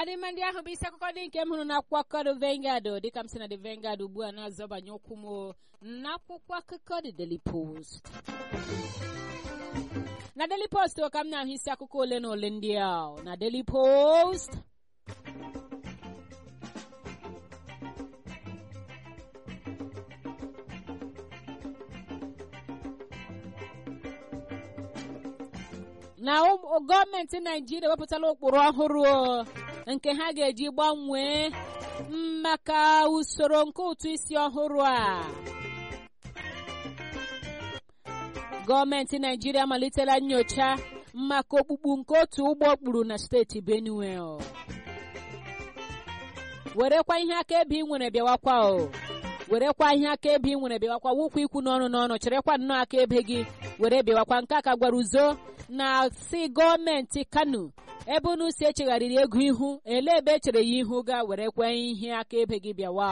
adịma ndị ahụ bụ isi akụkọ ndị nke m hụrụ n'akwụkwọ akụkọ The Vanguard dịka m si na The Vanguard ugbu a na-azọbanye ụkwụ m n'akwụkwọ akụkọ The Daily Post na Daily Post ka m na-ahụ isi akụkọ ole na ole ndị a na Daily Post na gọọmenti naijiria ewepụtala ụkpụrụ ọhụrụ nke ha ga-eji gbanwee maka usoro nke ụtụ isi ọhụrụ a gọọmenti naijiria amalitela nyocha maka okpukpu nke otu ụgbọ kpuru na steeti benue werekwa ihe akaebe ị nwere bịawakwa o werekwa ihe akaebe ị nwere bịawakwa wụkwa ikwu n'ọnụ n'ọnụ cherekwa nnọọ akaebe gị were bịawakwa nke a ka gwara uzo na si gọọmenti kano ebe unu si echegharịrị ego ihu ele ebe echere ya ihu ga were kwe ihe akaebe gị bịawa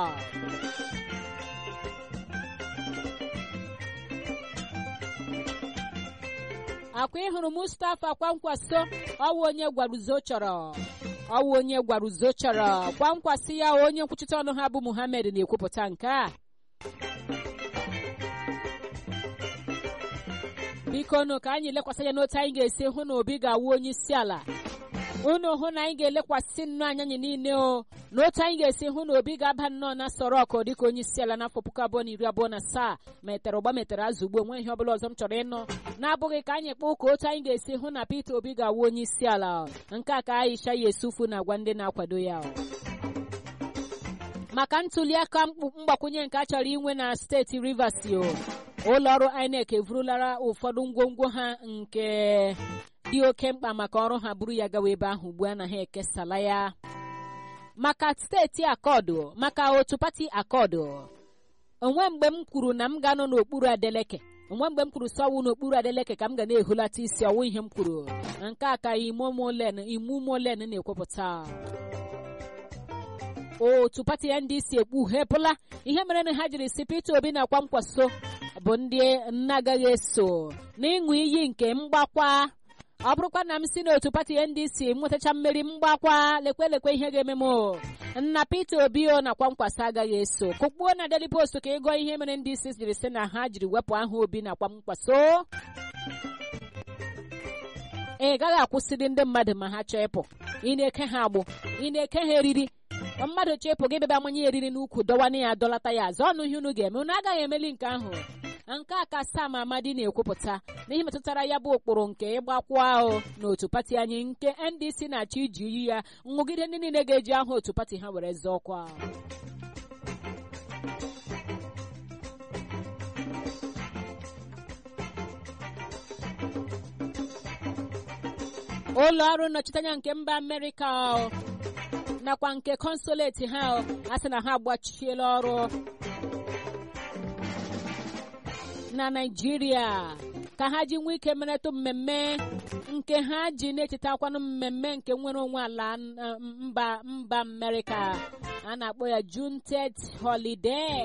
akwa ịhụrụ mustapha kwankwaso ọwụ onye gwaruzo chọrọ ọwụ onye gwaruzo chọrọ kwankwasị ya onye nkwuchite ọnụ ha bụ muhammed na-ekwupụta nke a biko nụ ka anyị lekwasị anya n'otu anyị ga-esi hụ na obi ga-awụ onye isi ala unu hụ na anyị ga-elekwasị nnọọ anya anyị niile o n'otu anyị ga-esi hụ na obi ga-aba nnọọ na sọrọ ọkụ dịka onye isi ala n'afọ puku abụọ na iri abụọ na asaa metere ụgba metere azụ ugbo nwe ihe ọbụla ọzọ m chọrọ ịnụ na-abụghị ka anyị kpọọ ka otu anyị ga-esi hụ na Peter Obi ga-awụ onye isi ala nke a ka Aisha Yesufu na-agwa ndị na-akwado ya maka ntuli aka mgbakwunye nke a chọrọ inwe na steeti Rivers o ụlọ ọrụ INEC evurulara ụfọdụ ngwongwo ha nke dị oke mkpa maka ọrụ ha buru ya gawa ebe ahụ ugbu a na ha ekesala ya maka steeti akọdụ maka otu pati akọdụ onwe mgbe m kwuru na m ga-anọ n'okpuru adeleke onwe mgbe m kwuru sọwụ n'okpuru adeleke ka m ga na-ehulata isi ọwụ ihe m kwuru nke a ka imomolen imumolen na-ekwupụta otu pati ya ndị isi ekpughepụla ihe mere na ha jiri si Peter Obi na Kwankwaso bụ ndị na-agaghị eso n'ịṅụ iyi nke mgbakwa ọ bụrụkwa na m si n'otu pati NDC nwetacha mmeri mgbakwa lekwe lekwe ihe ga-eme m nna Peter Obi o na Kwankwaso agaghị eso kụkpuo na Daily Post ka ịgụọ ihe mere ndị isi jiri sị na ha jiri wepụ aha Obi na Kwankwaso ị gaghị akwụsịrị ndị mmadụ ma ha chọọ ịpụ ị na-eke ha agbụ ị na-eke ha eriri mmadụ chepụ gị bebe amanye eriri n'ukwu dọwana ya dọlata ya azụ ọnụ ihe unu ga-eme unu agaghị emeli nke ahụ nke a ka Sam Amadi na-ekwupụta n'ihe metụtara ya bụ ụkpụrụ nke ịgbakwa ahụ n'otu pati anyị nke NDC na-achọ iji iyi ya nwụgide ndị niile ga-eji aha otu pati ha were zọọ ọkwa ụlọ ọrụ nnọchiteanya nke mba Amerịka nakwa nke kọnsoleti ha a sị na ha agbachiela ọrụ na Naịjirịa ka ha ji nwee ike meretụ mmemme nke ha ji na-echetakwanụ mmemme nke nwere onwe ala mba mba Amerịka a na-akpọ ya Juneteenth holiday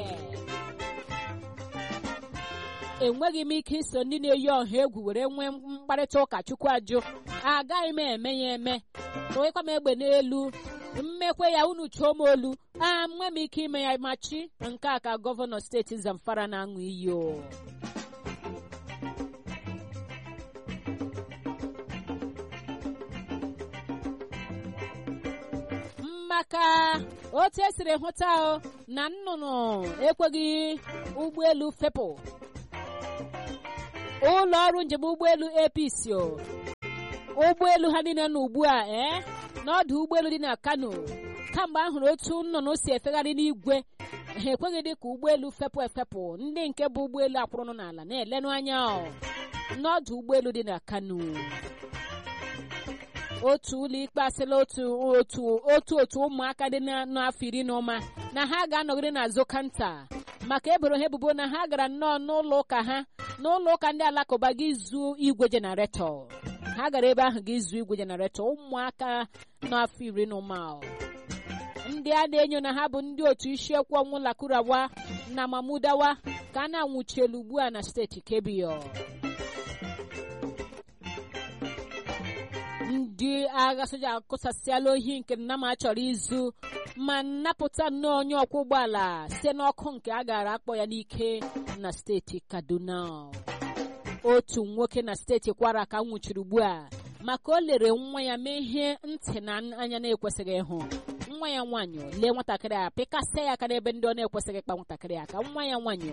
enweghị m ike iso ndị na-eyi ọha egwu were nwee mkparịta ụka chukwu ajụ agaghị m eme ya eme tụnyekwa m egbe n'elu mmekwe ya unu chụọ m olu a nwe m ike ime ya machi nke a ka gọvanọ steeti Zamfara na-aṅụ iyi o maka otu esiri hụta na nnụnụ ekweghị ụgbọelu fepụ ụlọ ọrụ njem ụgbọelu APC ụgbọelu ha niile nọ ugbu a ee n'ọdụ ụgbọelu dị na Kano kamgbe a hụrụ otu nnụnụ si efegharị n'igwe ha ekweghị dị ka ụgbọelu fepụ efepụ ndị nke bụ ụgbọelu akwụrụnụ n'ala na-elenụ anya n'ọdụ ụgbọelu dị na Kano otu ụlọ ikpe asịla otu otu otu otu ụmụaka dị n'afọ iri na ụma na ha ga-anọgide n'azụ kanta maka eboro ha ebubo na ha gara nnọọ n'ụlọ ụka ha n'ụlọ ụka ndị alakụba gị zuo igwe jenaretọ ha gara ebe ahụ gị zuo igwe jenaretọ ụmụaka n'afọ iri na ụma ndị a na-enyo na ha bụ ndị otu isiokwu ọnwụ lakurawa na mamudawa ka a na-anwụchielu ugbu a na steeti Kebbi ndị agha soja akụsasịala ohi nke nnama chọrọ izu ma napụta nnọọ onye ọkwọ ụgbọala site n'ọkụ nke a gara akpọ ya n'ike na steeti kaduna otu nwoke na steeti kwara ka nwụchiri ugbu a maka o lere nwa ya mee ihe ntị na anya na-ekwesịghị ịhụ nwa ya nwaanyị lee nwatakịrị a pịkasịa ya aka n'ebe ndị ọ na-ekwesịghị ịkpa nwatakịrị aka nwa ya nwaanyị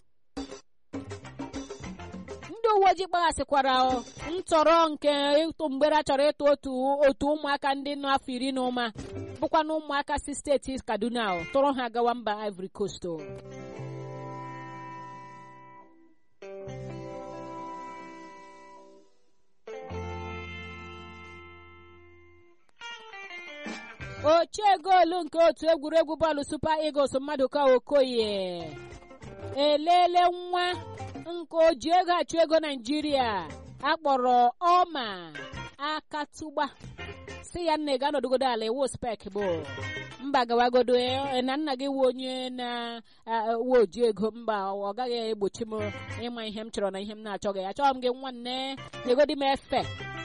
ndị uwe ojii kpaghasịkwara ntọrọ nke ịtụ mgbere a chọrọ ịtụ otu otu ụmụaka ndị nọ afọ iri na ụma bụkwa na ụmụaka si steeti kaduna tụrụ ha gawa mba ivory coast ochie goolu nke otu egwuregwu bọọlụ super eagles mmadụ ka okoye elele nwa nke oji ego achụ ego naijiria akpọrọ ọma akatụgba si ya nna ga anọdụgodo ala iwu spek bụ mba gawagodo na nna gị wu onye na-uwe oji ego mba ọ gaghị egbochi m ịma ihe m chọrọ na ihe m na-achọghị achọghị m gị nwanne na-egodi m efe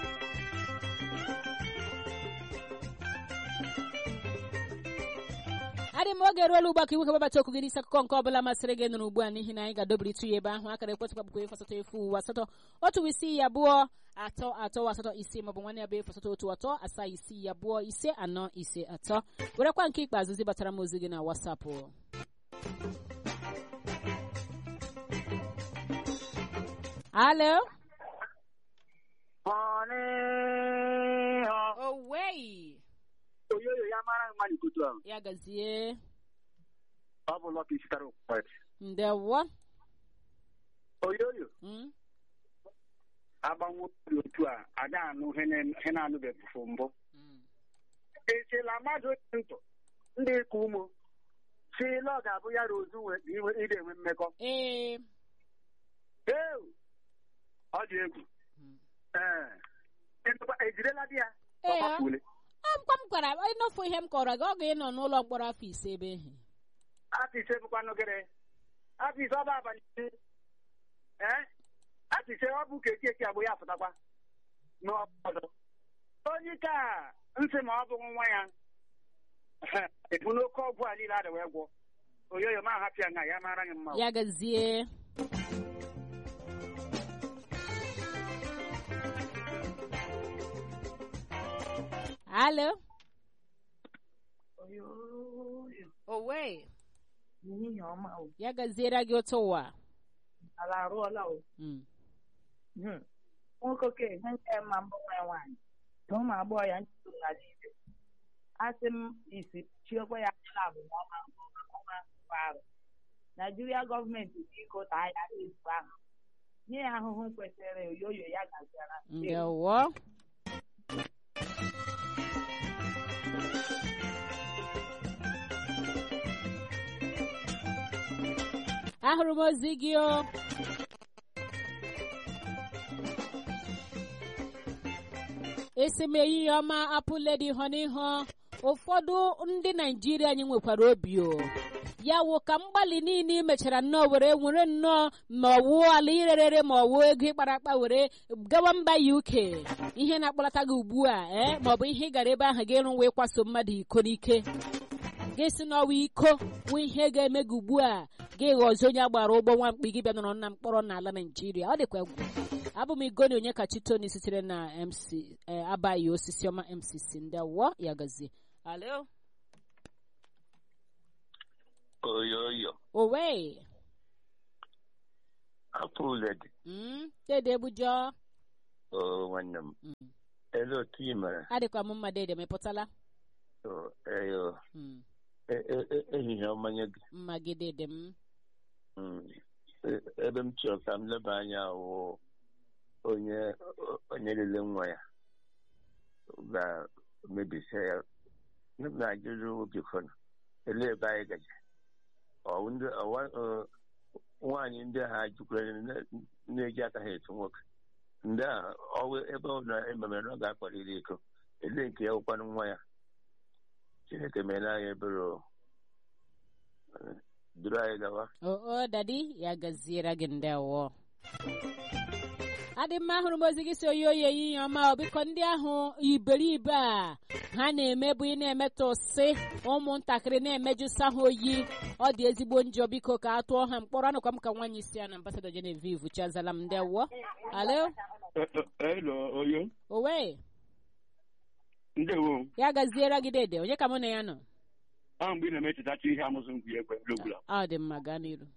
adị m oge ruola ugbu a ka iwu kebabata okwu gị n'isi akụkọ nke ọbụla masịrị gị nụrụ ugbu a n'ihi na anyị ga-adobiri ịtụ ya ebe ahụ akara ekwentị kpakpụkọ efu asatọ efu uwe asatọ otu isii ya abụọ atọ atọ asatọ ise maọbụ nwanne ya bụ efu asatọ otu atọ asaa isii ya abụọ ise anọ ise atọ werekwa nke ikpeazụ zibatara m ozi gị na wasapụ alo owei oyoyo ya mara mma n'ikutu ahụ ya gazie ọ bụ lọka sitere ụkwet ndewo oyoyo Mm, agbanwe obi otu a ada anụ ihe na-anụbeghị mbụ mm. echela mmadụ dị ntụ ndị ka ụmụ si na ọ ga-abụ ya rozu ide enwe mmekọ ee ee ọ dị egwu Mm. ee Ịnụkwa- ejidela di ya Ee, Ọ gbapụle. amkpa m gwara ịnọfu ihe m kọrọ gị ọ ga-ịnọ n'ụlọ mkpọrọ afọ ise ebe ehi afọ ise bụkwanụ gịnị afọ ise ọ bụ abalị ise ee afọ ise ọ bụ keki eki agbụ ya pụtakwa n'ọzọ onye ike a nsị ma ọ bụghị nwa ya ebu n'oke ọgwụ a niile adị wee gwọ oyoyo ma hapụ ya nga ya mara gị mma ya gazie alo owe Ehihie ọma o, ya gaziere gị otu ụwa ala arụọla o. Mm. Hmm. Nwoke oke ihe nke mma mbụ nwa nwaanyị na ụmụ agbọghọ ya nchutu n'ala ibe. Asị m isi chiokwa ya adịla abụ na ọma ọma mkpa arụ. Naijiria gọọmenti biko taa ya ezigbo ahụ. Nye ya ahụhụ kwesịrị oyoyo ya gaziara. ndewo ahụrụ m ozi gị o esi m ehihie ọma apụledi họ n'ihu ụfọdụ ndị naijiria anyị nwekwara obi o ya wụ ka mgbalị niile ị mechara nnọọ were were nnọọ ma ọ wụ ala irerere ma ọ wụ ego ịkpara akpa were gawa mba uk ihe na-akpọlata gị ugbu a ee ma ọ bụ ihe ị gara ebe ahụ gị rụwa ịkwaso mmadụ iko n'ike gị si n'ọwa iko wụ ihe ga-eme gị ugbu a gị ghọzi onye agbara ụgbọ nwa mkpi gị bịa nọrọ na mkpọrọ n'ala naijiria ọ dịkwa egwu abụ m igoni onye kachi toni sitere na mc abaghị osisi ọma mcc ndị awọ ya gazie alo oyoyo owe apụledi Mm, dede bujọ o nwanne m Mm. ele otu ị mere adịkwa m mma dede mepụtala O, eyo Mm, e- e- e- ehihie ọmanye gị mma gị dede m Mm. E- ebe m chọrọ ka m leba anya wụ onye onye lele nwa ya ga-emebisi ya na-ajụjụ obikọna ele ebe anyị gaje Ọ ndị ọwa- ọ, nwaanyị ndị ha jukwere na-eji aka ha etu nwoke ndị a ọwụ ebe ọ na ememere na ọ ga-akpaliri iko ele nke ya wụkwanụ nwa ya chineke meela anyị ebere o. Eh, duru anyị gawa o o dadi ya gaziere gị ndị awọ adị mma hụrụ m ozi gị si oyi oyi ehihie ọma ọ biko ndị ahụ iberibe a ha na-eme bụ ị na-emetụsị ụmụntakịrị na-emejusa ha oyi ọ dị ezigbo njọ biko ka a tụọ ha mkpọrọ anụkwa m ka nwaanyị si ya na ambasado Genevieve chazala m ndewo alo Hello, Oyo. owe Ndewo. ya gaziere gị dede onye ka mụ na ya nọ Ọ mgbe ị na-emechetacha ihe amụsụ ngwu ekwe n'ogbula. ọ dị mma gaa n'iru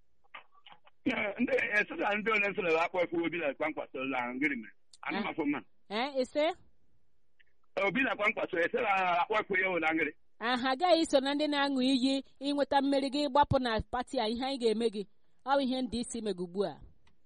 Ndị esela ndị ole nsọ na akpọ ekwe obi na kwankwaso la ngịrị mere. Ana m afọ mma. ee ise Obi na kwankwaso esela akpọ ekwe ya ụla ngịrị. aha agaghị iso na ndị na-aṅụ iyi ịnweta mmeri gị gbapụ na pati a ihe anyị ga-eme gị ọ bụ ihe ndị isi mega ugbu a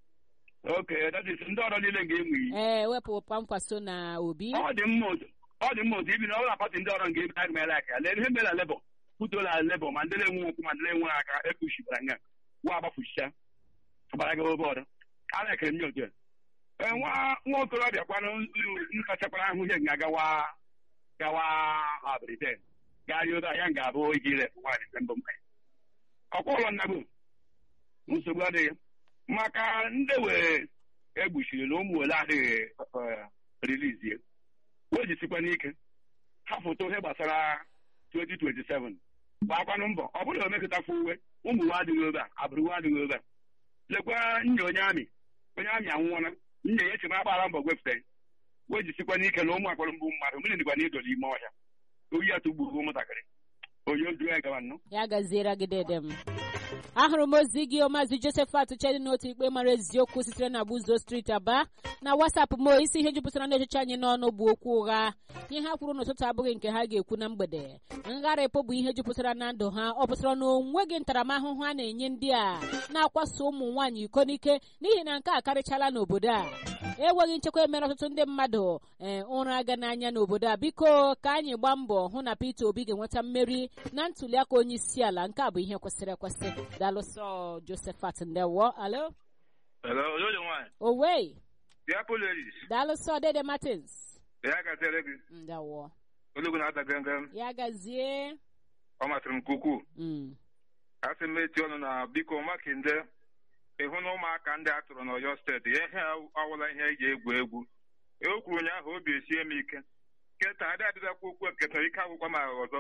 Okay, that is ndị ọrụ niile ga-enwe iyi. ee wepụ kwankwaso na obi Ọ dị mma otu ọ dị mma otu ibi na ọrụ pati ndị ọrụ ga-ebi aga m ele aka lee ihe mere lebọ kwutola lebọ ma ndị na-enwe okwu ma ndị na-enwe aka ekpuchibara nga wa agbafuchicha gbara gị obe ọrụ a na-ekere m nye otu a. Ee, nwa nwa okorobịa kwanụ nkachakwara ahụ ihe ga-agawa gawa ha Britain garịa obe ya ga-abụ iji rep nwaanyị mgbe mbụ mgbe ọkwa ụlọ nnagbu nsogbu adịghị maka ndị wee egbuchiri na ụmụ ole adịghị rilizie o jisikwa n'ike ha foto ihe gbasara 2027 gbakwanụ mbọ ọ bụrụ na omekọtakwa uwe ụmụ nwa adịghị ebe a abụrụ nwa adịghị ebe a lekwa nnya onye amị onye amị anwụọla nnya ya echema agbara mbọ gwepụta ya o jisikwa n'ike na ụmụ akpọrọ mbụ mmadụ mmiri dịkwa n'idoli ime ọhịa oyi ya tụgburu ụmụntakịrị onye ojuo ya gawa nnọọ ya gaziere gị dede m ahụrụ m ozi gị maazị josephat chedi n'otu ikpe mara eziokwu sitere na buzo street aba na wasapụ m isi ihe jupụtara ndị ọchịchị anyị n'ọnụ bụ okwu ụgha ihe ha kwuru n'ụtụtụ abụghị nke ha ga-ekwu na mgbede ngharịpụ bụ ihe jupụtara na ndụ ha ọ pụtara na onweghị ntaramahụhụ a na-enye ndị a na-akwaso ụmụ nwaanyị iko n'ike n'ihi na nke a karịchala n'obodo a enweghị nchekwa emere ọtụtụ ndị mmadụ ee ụra aga n'anya n'obodo a biko ka anyị gbaa mbọ hụ na Peter Obi ga-enweta mmeri na ntuliaka onye isi ala nke a bụ ihe kwesịrị ekwesị dalụsọ Josephat ndewo alo Hello, Oyoyo nwanyị. owe The Apple ladies. dalụsọ Dede Martins Ya gaziere gị. ndewo Olugu na-ata gangam. ya gazie Ọ masịrị m nke ukwuu. Mm. A sị m eti ọnụ na biko makinde ịhụ na ụmụaka ndị a tụrụ n'Ọyọ steeti ya ihe awụla ihe eji egwu egwu. E kwuru ụnyaahụ obi esie m ike. Keta adị adịbakwa okwu eketa ike agwụkwa m ọzọ.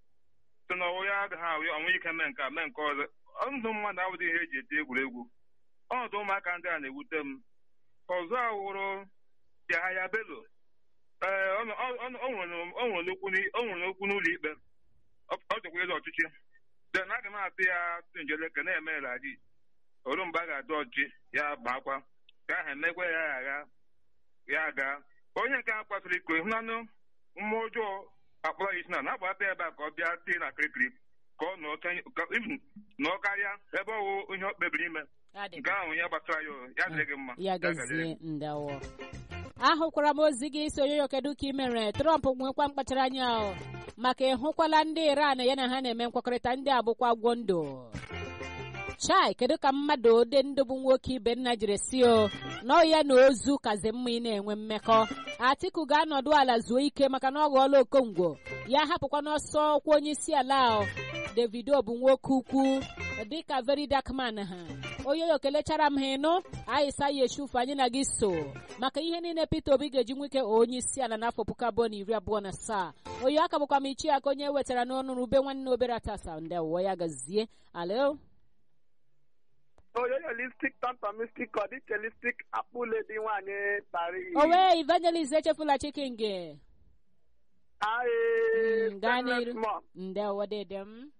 sị na ọwụ ya adịghị ahụ ọnwụ ike mee nke a mee nke ọzọ. Ndụ mmadụ awụdị ihe eji eti egwuregwu. Ọnọdụ ụmụaka ndị a na-ewute m. Ọzọ awụrụ Yahaya Bello ee ọ nọ- ọ- ọ- ọ nwere ọ nwere okwu n'i- ọ nwere okwu n'ụlọ ikpe ọ ọ chọkwa ịzọ ọchịchị de na aga m atụ ya tụ njeleke na-eme radi oru mgbe a ga-adụ ọchịchị ya baakwa ka ahụ emekwa ya agha ya gaa onye nke a kwasịrị iko ịhụnanụ mmụọ ọjọọ akpọrọ ya isi na na-agbata ebe a ka ọ bịa tie na kirikiri ka ọ nọọ kenye- ka- even nọọ karịa ebe ọ wụ ihe ọ kpebiri ime Ya dị nke ahụ ya gbasara ya o, ya dịrị gị mma ya gaziere gazie gị. ndewo ahụkwara m ozi gị isi onyoyo kedu ka ị mere trump nwekwa mkpachara anya o maka ịhụkwala ndị iran ya na ha na-eme nkwekọrịta ndị a bụkwa gwọ ndụ chai kedu ka mmadụ ode ndụ bụ nwoke ibe nna jiri si o nọ ya na ozu kazi mma ị na-enwe mmekọ atiku ga-anọdụ ala zuo ike maka na ọ ghọọla okongwo ya hapụkwa n'ọsọ ọkwa onye isi ala o davido bụ nwoke ukwu dịka very dark man ha onye kelechara m ha ịnụ aịsa yeshuf anyị na gị so maka ihe niile peter obi ga-eji nwike onye isi ala n'afọ puku abụọ na iri abụọ na asaa oyi aka bụkwa m ichi aka onye wetara n'ọnụ rube nwanne obere atasa ndị ụwa ya gazie alo oyoyo listik tantomistik ọdịchelistik akpụledi nwanyị tari owe evangelist echefula chicken gị Mm, gaa n'iru ndị ụwa dede m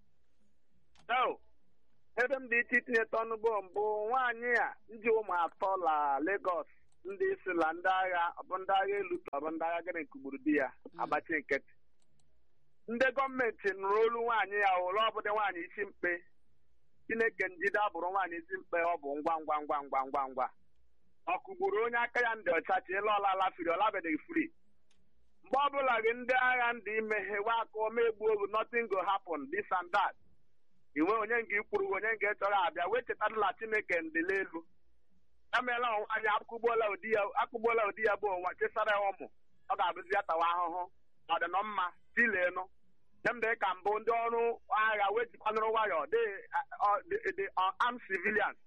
ebe m dị iche itinye ọnụ bụ mbụ nwaanyị a ndị ụmụ atọ la Lagos ndị isi la ndị agha ọ bụ ndị agha elu ka ọ bụ ndị agha gịnị kugburu di ya agbachi nkịtị ndị gọọmenti nụrụ olu nwaanyị ya ụlọ ọbụdị nwaanyị isi mkpe chineke njide abụrụ nwaanyị isi mkpe ọ bụ ngwa ngwa ngwa ngwa ngwa ngwa ọ kụgburu onye aka ya ndị ọcha chi ịla ọla lafiri ọlabedeghị fri mgbe ọbụla gị ndị agha ndị imeghewe aka omegbu ogu nothing go happen this and that inwe onye nga ikwuru onye nga chọrọ abịa wee chetarala chineke ndịla elu emeela onwe anyị akụgbuola ụdị ya akụgbuola ụdị ya bụ onwe chesara ya ụmụ ọ ga-abụzi ya tawa ahụhụ ọdịnọ mma tilenụ demde ka mbụ ndị ọrụ agha wee jikwanụrụ nwayọ dị armed civilians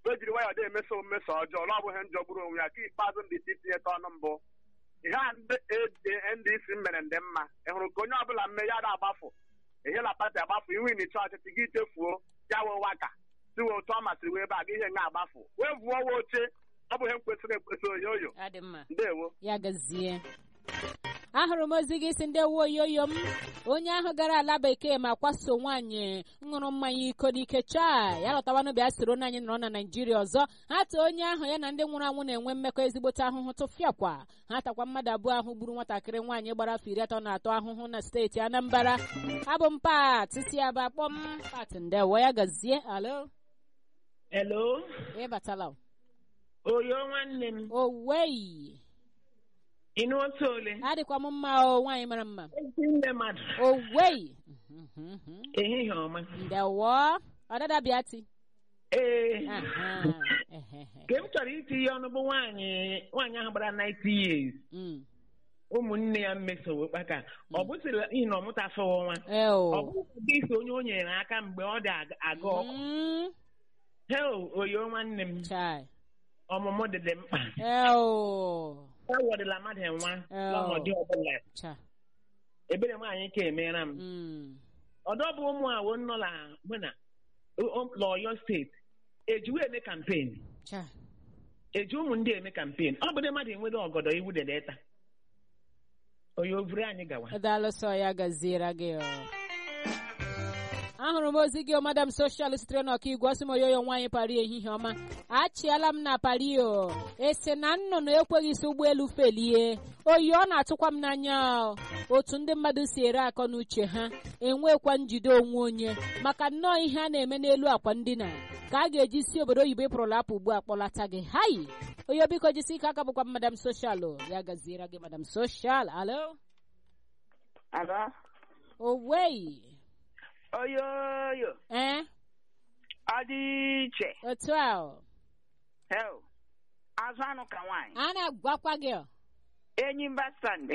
o jiri nwayọọ dị emeso mmeso ọjọọ na ọ bụghị njọgburu onwe ya ka ikpeazụ ndị isi tinyeta ọnụ mbụ ihe a ndị ndc mere ndị mma ị hụrụ ka onye ọbụla mme ya na-agbafu ehela pati agbafu iwu inicha ọchịchị gị chefuo ya wee waka siwe otu ọ masịrị wee ebe a gị ihe nga agbafu wee vuo wa oche ọ bụghị m kwesịrị ekwesị oyoyo adị mma ndewo ya gazie ahụrụ m ozi gị si ndị woyoyo m onye ahụ gara ala bekee ma kwaso nwaanyị ṅụrụ mmanya iko n'ike chaa ya lọtawanụ bịa soro na anyị nọrọ na naijiria ọzọ ha too onye ahụ ya na ndị nwụrụ anwụ na-enwe mmekọ ezigbote ahụhụ tụfịakwa ha takwa mmadụ abụọ ahụ gburu nwatakịrị nwaanyị gbara afọ iri atọ na atọ ahụhụ na steeti anambra abụ m pat si aba kpọm pat ndewo ya gazie alo Hello, ịbatala oyo nwanne m, owei ịnụ otu ole? adịkwa m mma o nwaanyị mara mma Ezi nne mmadụ, owei ehihie ọma. ndewo ọdada bịati Ee, Aha, ehehe. nke m chọrọ itinye ọnụ bụ nwaanyị nwaanyị ahụ gbara 90 years. Mm. Ụmụnne ya mmesowo kpaka. Ọ bụsịrị ihe na ọmụtafewo nwa. Eo. Ọ bụghị gị so onye o nyere aka mgbe ọ dị aga- aga ọkụ. Mm. Heo, oyo nwanne m, Chai. ọmụmụ dị dị mkpa. Eo. Ewọdịla mmadụ nwa Oh. n'ọnọdụ ọbụla. Cha. Ebere nwaanyị ka emeera m. Mm. ọdọ bụ ụmụ awo nọ na mụ na l'Ọyọ steeti ejiwe eme kampen Cha. eji ụmụ ndị eme kampen ọ bụrụ mmadụ enwere ọgọdọ iwu dedeta onye ovuru anyị gawa Daalụ sọ ya gaziere gị o. ahụrụ m ozi gị o madam soshal sitere n'ọkaigwe ọsị m oyoyo nwaanyị pari ehihie ọma achịala m na pari o esi na nnụnụ ekweghị isi ụgbọelu felie oyi ọ na-atụkwa m n'anya o. otu ndị mmadụ si ere akọ n'uche ha enwekwa njide onwe onye maka nnọọ ihe a na-eme n'elu akwa ndina ka a ga-eji si obodo oyibo ịpụrụla apụ ugbu a kpọlata gị hai onye biko jisi ike aka bụkwa madam soshal o. ya gaziere gị madam soshal alo Alo, owei oyoyo, ee ọ dị iche. otu a o. Heo, azụ anụ ka nwaanyị. a na-agwakwa gị o. Enyi mba Sande.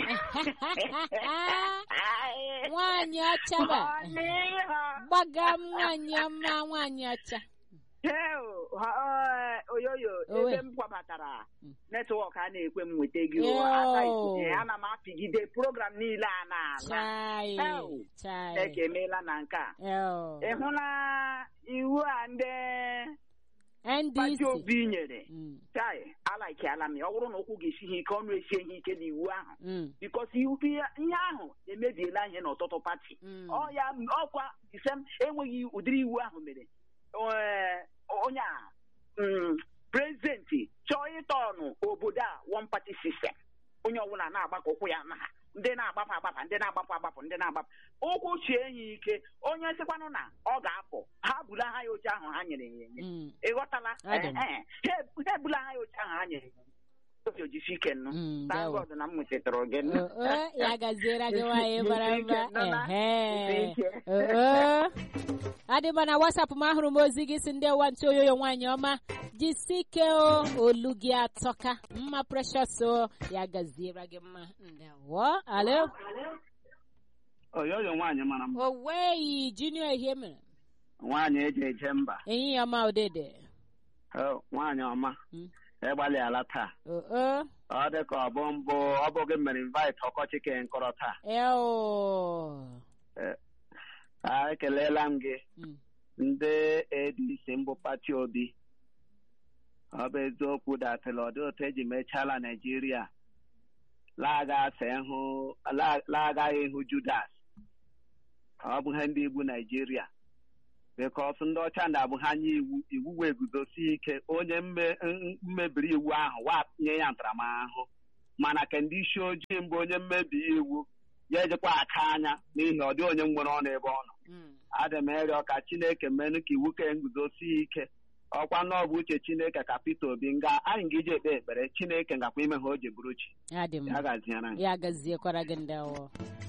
nwaanyị ọcha ba gbaga m nwaanyị ọma nwaanyị ọcha Heo, ha- ọ, oyoyo, Owe. ebe m kwabatara Mm. netwọk a na-ekwe m nweta gị o. Yo. Aka ikuku, ana m apịgide program niile a na-ala. chai Ew. chai Eke emeela na nke a. Eo. Ị hụla iwu a ndị pati ndc obi nyere? Mm, Chai, alaikiala m ya. Ọ bụrụ na ụkwụ ga-esi ha ike, ọnụ esie ha ike n'iwu ahụ. mm, bikos iwu ihe ihe ahụ emebiela ihe n'ọtụtụ pati mm. ọ ya ọkwa isem enweghị ụdịrị iwu ahụ mere Ee, onye a mm, prezidenti chọọ ịtọnụ obodo a one party system onye ọbụla na-agbakọ ụkwụ ya na ndị na-agbapụ agbapụ ndị na-agbapụ agbapụ ndị na-agbapụ ụkwụ chie ya ike onye sịkwanụ na ọ ga-apụ ha bula ha ya oche ahụ ha nyere ya enye Mm, ịghọtala Adị m. Ee, ee. ha ha ebula ha ya oche ahụ ha nyere ya enye obi ojisi ike nnụ mm, thank ndewo. God na m nwetara gị O, o, ya gaziere gị nwaanyị mara mma ehe O, o. adịba na wasapụ m ahụrụ m ozi gị si ndị ụwa ntị oyoyo nwaanyị ọma jisike o olu gị atọka mma precious o ya gaziere gị mma ndewo alo oyoyo nwaanyị mara mma oweyi junior ihe mere nwaanyị eji eje mba ehihie ọma odede Oh, nwaanyị ọma Mm. ịgbalịala taa o o ọ dị ka ọ bụ mbụ ọ bụ gị mere invite ọkọchị ke nkọrọ taa eo a ekeleela m gị Mm. ndị adc mbụ pati obi ọ bụ eziokwu datịla ọdị otu eji mechaala naijiria laagaghị ịhụ judas ọ bụ ihe ndị igbu naijiria bikos ndị ọcha na-abụ ha nye iwu iwu wee guzosi ike onye mme- m- mmebiri iwu ahụ wa nye ya ntaramahụhụ mana ka ndị isi ojii mbụ onye mmebi iwu ya ejekwa aka anya n'ihi ọ dị onye nwere ọnụ ebe ọ nọ Mm. adị m ịrịọ ka chineke menụ ka iwu ka nguzosi ike ọkwa na ọ bụ uche chineke ka Peter Obi nga anyị ga iji ekpe ekpere chineke ngakwa ime ha o ji bụrụ chi adị m ya gaziere anyị ya gaziekwara gị ndewo